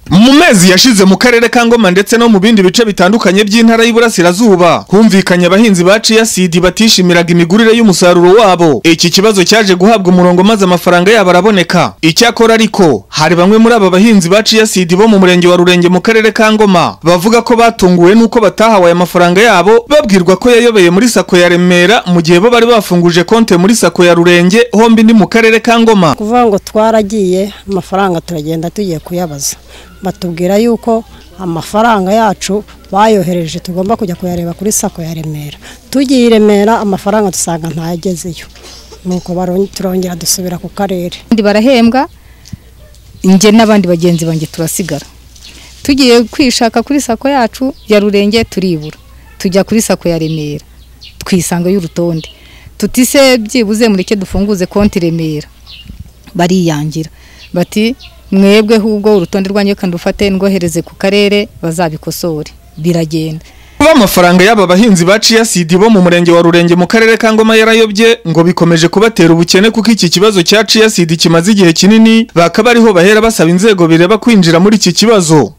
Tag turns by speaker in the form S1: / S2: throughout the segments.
S1: mu mezi yashize mu karere ka ngoma ndetse no mu bindi bice bitandukanye by'intara y'iburasirazuba humvikanye abahinzi ba ciyasidi batishimiraga imigurire y'umusaruro wabo iki kibazo cyaje guhabwa umurongo maze amafaranga yabo araboneka icyakora ariko hari bamwe muri aba bahinzi ba ciyasidi bo mu murenge wa rurenge mu karere ka ngoma bavuga ko batunguwe n'uko batahawe aya mafaranga yabo babwirwa ko yayobeye muri sako ya remera mu gihe bo bari bafunguje konte muri sako ya rurenge hombi ni mu karere ka ngoma
S2: kuvuga ngo twaragiye amafaranga turagenda tugiye kuyabaza batubwira yuko amafaranga yacu bayohereje tugomba kujya kuyareba kuri sako ya remera tugiye i remera amafaranga dusanga ntayagezeyo nuko baron- turongera dusubira ku karere
S3: abandi barahembwa njye n'abandi bagenzi banjye turasigara tugiye kwishaka kuri sako yacu ya rurenge turibura tujya kuri sako ya remera twisanga y'urutonde tutise byibuze mureke dufunguze konti remera bariyangira bati mwebwe ahubwo urutonde rwanjye kandi ufate ndwohereze ku karere bazabikosore biragenda
S1: kuba amafaranga y'aba bahinzi ba ciyasidi bo mu murenge wa rurenge mu karere ka ngoma yarayobye ngo bikomeje kubatera ubukene kuko iki kibazo cya ciyasidi kimaze igihe kinini bakaba ariho bahera basaba inzego bireba kwinjira muri iki kibazo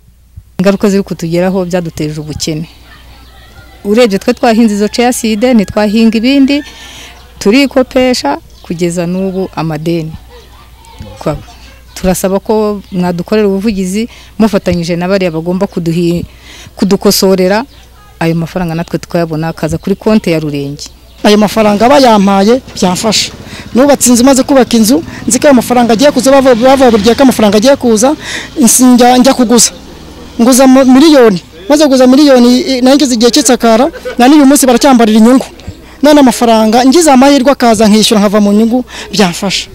S3: ingaruka ziri kutugeraho byaduteje ubukene urebye twe twahinze izo ceyaside ntitwahinga ibindi turikopesha kugeza n'ubu amadeni Kwa- turasaba ko mwadukorera ubuvugizi mufatanyije na bariya bagomba kuduhi- kudukosorera ayo mafaranga natwe tukayabona akaza kuri konti ya rurenge
S4: ayo mafaranga bayampaye byamfasha nubatse inzu maze kubaka inzu nzi ko ayo mafaranga agiye kuza bava- bavuga buri gihe ko amafaranga agiye kuza nsi- njya njya kuguza nguza mu- miliyoni maze kuguza miliyoni nageze igihe cy'isakara na n'uyu munsi baracyambarira inyungu none amafaranga ngize amahirwe akaza nkishyura nkava mu nyungu byamfasha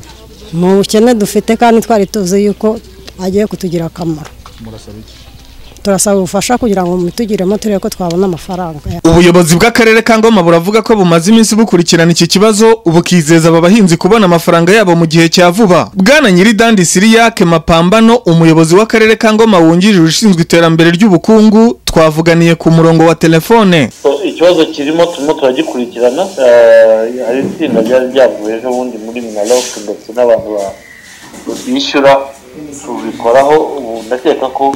S2: mu bukene dufite kandi twari tuzi yuko agiye kutugira akamaro turasaba ubufasha kugira ngo mutugiremo turebe ko twabona amafaranga
S1: ubuyobozi bw'akarere ka ngoma buravuga ko bumaze iminsi bukurikirana iki kibazo bukizeza aba bahinzi kubona amafaranga yabo mu gihe cya vuba bwana nyiridandi siriyake mapambano umuyobozi w'akarere ka ngoma wungirije ushinzwe iterambere ry'ubukungu twavuganiye ku murongo wa telefone
S5: So, ikibazo kirimo turimo turagikurikirana eh, hari itsinda ryari ryavuye ejo bundi muri minaroke ndetse n'abantu ba- bishyura tubikoraho ubu ndakeka ko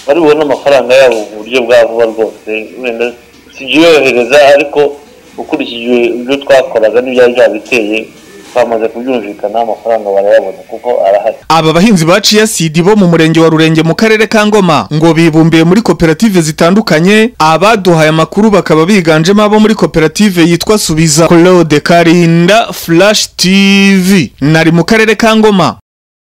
S5: bari bubone amafaranga yabo mu buryo bwa vuba rwose wenda sigiyohereza ariko ukurikije ibyo twakoraga n'ibyari byabiteye twamaze kubyumvikanaho amafaranga barayabona kuko arahari
S1: Aba bahinzi ba ciyasidi bo mu murenge wa Rurenge mu karere ka Ngoma ngo bibumbiye muri koperative zitandukanye abaduhaye amakuru bakaba biganjemo abo muri koperative yitwa Subiza Claude Karinda Flash TV nari mu karere ka Ngoma